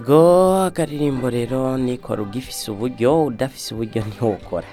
go akaririmbo rero nikora ugifise uburyo udafise uburyo ntiwokora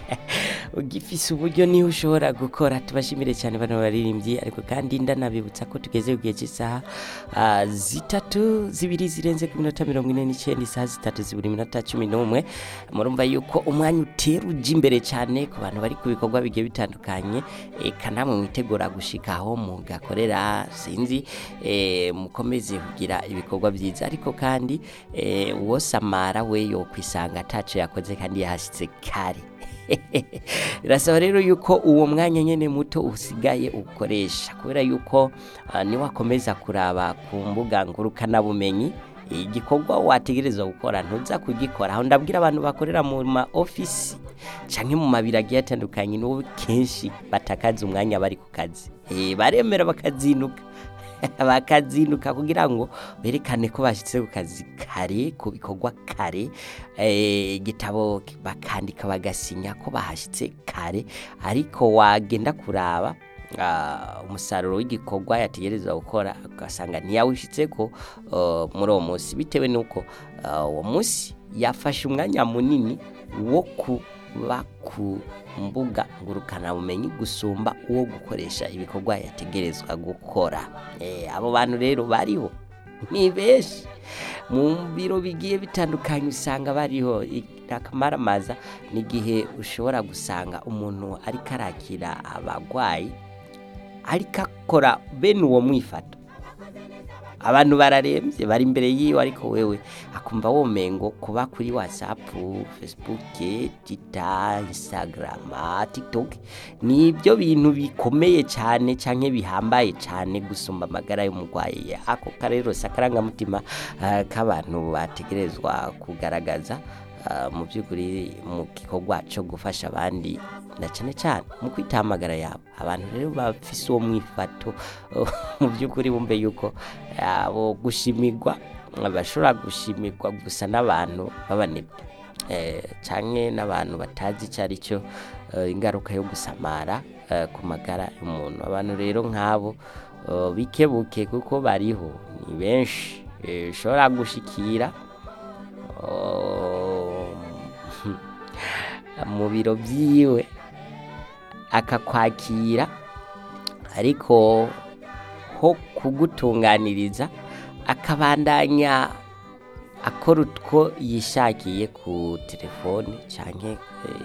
ugifise uburyo niho ushobora gukora tubashimire cyane bano baririmbyi ariko kandi ndanabibutsa ko tugeze ku gihe cy'isaha ah, zitatu zibiri zirenze ku minota mirongo ine n'icyenda isaha zitatu ziburi minota cumi n'umwe murumva yuko umwanya utera uja imbere cyane ku bantu bari ku bikorwa bigiye bitandukanye eka namwe mwitegura gushika aho mugakorera sinzi eh, mukomeze kugira ibikorwa byiza ariko kandi eh, uwo samara we yokwisanga ataco yakoze kandi yahashitse kare birasaba rero yuko uwo mwanya nyene muto usigaye ukoresha kubera yuko uh, niwakomeza kuraba ku mbuga ngurukanabumenyi igikorwa wategerezwa gukora ntuza kugikora aho ndabwira abantu bakorera mu ma ofisi canke mu mabiro agiye atandukanye nibo kenshi batakaza umwanya bari ku kazi Eh, baremera bakazinduka bakazinduka kugira ngo berekane ko bashyitse ku kazi kare ku bikorwa kare eh, igitabo bakandika bagasinya ko bahashyitse kare ariko wagenda kuraba ah, umusaruro w'igikorwa yategerezwa gukora ugasanga ntiyawushyitse ko uh, muri uwo munsi bitewe n'uko uh, uwo munsi yafashe umwanya munini wo kuba ku mbuga ngurukanabumenyi gusumba uwo gukoresha ibikorwa yategerezwa gukora Eh, abo bantu rero bariho ni benshi mu biro bigiye bitandukanye usanga bariho akamaramaza n'igihe ushobora gusanga umuntu ariko arakira abarwayi ariko akora bene uwo mwifato abantu bararembye bari imbere yiwe ariko wewe akumva womengo kuba kuri whatsapp facebook twitter instagram tiktok ni ibyo bintu bikomeye cyane canke bihambaye cyane gusumba amagara y'umurwayi ako karero si akarangamutima ah, k'abantu bategerezwa kugaragaza ah, mu by'ukuri mu gikorwa cyo gufasha abandi na cyane cyane mu kwitahamagara yabo abantu rero bafise uwo mwifato mu by'ukuri bumve yuko abo gushimirwa bashobora gushimirwa gusa n'abantu b'abanebwe eh, canke n'abantu batazi icyo ari cyo eh, ingaruka yo gusamara eh, ku magara y'umuntu abantu rero nk'abo eh, bikebuke kuko bariho ni benshi eh, ushobora gushikira oh, mu biro byiwe akakwakira ariko ho kugutunganiriza akabandanya akora utwo yishakiye ku telefone canke eh,